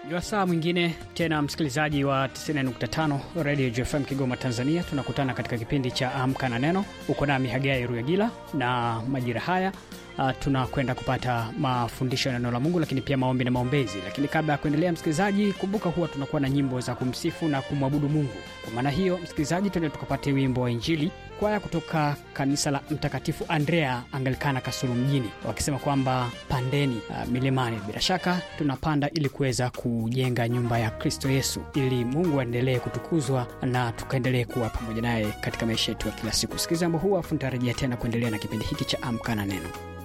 Ni wasaa mwingine tena, msikilizaji wa 90.5 Radio JFM Kigoma, Tanzania. Tunakutana katika kipindi cha Amka na Neno. Uko nami Hagai Ruyagila, na majira haya uh, tunakwenda kupata mafundisho ya neno la Mungu, lakini pia maombi na maombezi. Lakini kabla ya kuendelea, msikilizaji, kumbuka huwa tunakuwa na nyimbo za kumsifu na kumwabudu Mungu. Kwa maana hiyo, msikilizaji, tuende tukapate wimbo wa Injili kwaya kutoka kanisa la Mtakatifu Andrea Anglikana Kasulu mjini, wakisema kwamba pandeni uh, milimani. Bila shaka tunapanda ili kuweza kujenga nyumba ya Kristo Yesu, ili Mungu aendelee kutukuzwa na tukaendelee kuwa pamoja naye katika maisha yetu ya kila siku. Sikiliza wimbo huu afu nitarejea tena kuendelea na kipindi hiki cha Amka na Neno.